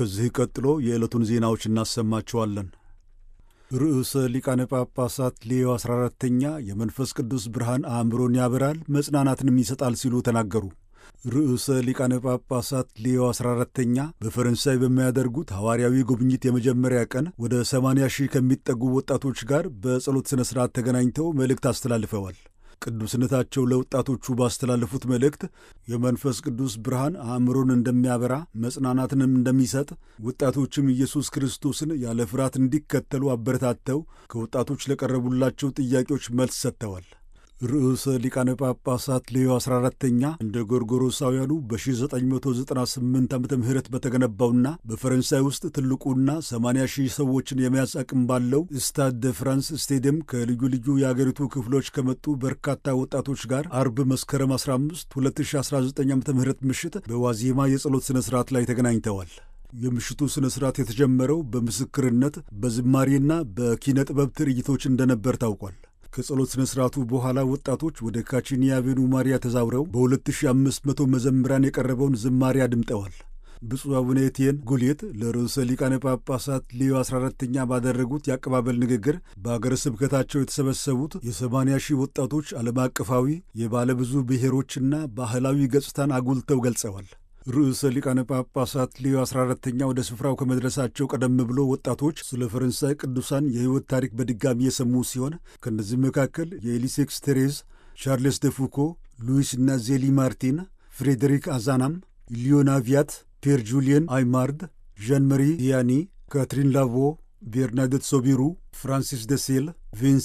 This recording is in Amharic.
ከዚህ ቀጥሎ የዕለቱን ዜናዎች እናሰማችኋለን። ርዕሰ ሊቃነ ጳጳሳት ሌዮ 14ተኛ የመንፈስ ቅዱስ ብርሃን አእምሮን ያበራል መጽናናትንም ይሰጣል ሲሉ ተናገሩ። ርዕሰ ሊቃነ ጳጳሳት ሌዮ 14ተኛ በፈረንሳይ በሚያደርጉት ሐዋርያዊ ጉብኝት የመጀመሪያ ቀን ወደ 80 ሺህ ከሚጠጉ ወጣቶች ጋር በጸሎት ሥነ ሥርዓት ተገናኝተው መልእክት አስተላልፈዋል። ቅዱስነታቸው ለወጣቶቹ ባስተላለፉት መልእክት የመንፈስ ቅዱስ ብርሃን አእምሮን እንደሚያበራ መጽናናትንም እንደሚሰጥ ወጣቶችም ኢየሱስ ክርስቶስን ያለ ፍርሃት እንዲከተሉ አበረታተው ከወጣቶች ለቀረቡላቸው ጥያቄዎች መልስ ሰጥተዋል። ርዕሰ ሊቃነ ጳጳሳት ሌዮ 14ተኛ እንደ ጎርጎሮሳውያኑ በ1998 ዓ ም በተገነባውና በፈረንሳይ ውስጥ ትልቁና 80 ሺህ ሰዎችን የመያዝ አቅም ባለው ስታድ ደ ፍራንስ ስቴዲየም ከልዩ ልዩ የአገሪቱ ክፍሎች ከመጡ በርካታ ወጣቶች ጋር አርብ መስከረም 15 2019 ዓ ም ምሽት በዋዜማ የጸሎት ሥነ ሥርዓት ላይ ተገናኝተዋል። የምሽቱ ሥነ ሥርዓት የተጀመረው በምስክርነት በዝማሬና በኪነ ጥበብ ትርኢቶች እንደነበር ታውቋል። ከጸሎት ሥነ ሥርዓቱ በኋላ ወጣቶች ወደ ካቺኒ አቬኑ ማሪያ ተዛውረው በ2500 መዘምራን የቀረበውን ዝማሬ አድምጠዋል። ብፁዕ አቡነ ኤቲየን ጉሌት ለርዕሰ ሊቃነ ጳጳሳት ሌዮ 14ተኛ ባደረጉት የአቀባበል ንግግር በአገረ ስብከታቸው የተሰበሰቡት የ80 ሺህ ወጣቶች ዓለም አቀፋዊ የባለብዙ ብሔሮችና ባህላዊ ገጽታን አጉልተው ገልጸዋል። ርዕሰ ሊቃነ ጳጳሳት ሌዮ 14ተኛ ወደ ስፍራው ከመድረሳቸው ቀደም ብሎ ወጣቶች ስለ ፈረንሳይ ቅዱሳን የሕይወት ታሪክ በድጋሚ የሰሙ ሲሆን ከእነዚህ መካከል የኤሊሴክስ ቴሬዝ፣ ቻርልስ ደ ፉኮ፣ ሉዊስ እና ዜሊ ማርቲን፣ ፍሬዴሪክ አዛናም፣ ሊዮና ቪያት፣ ፔር ጁሊየን አይማርድ፣ ዣን መሪ ዲያኒ፣ ካትሪን ላቮ፣ ቤርናደት ሶቢሩ፣ ፍራንሲስ ደሴል፣ ቪንስ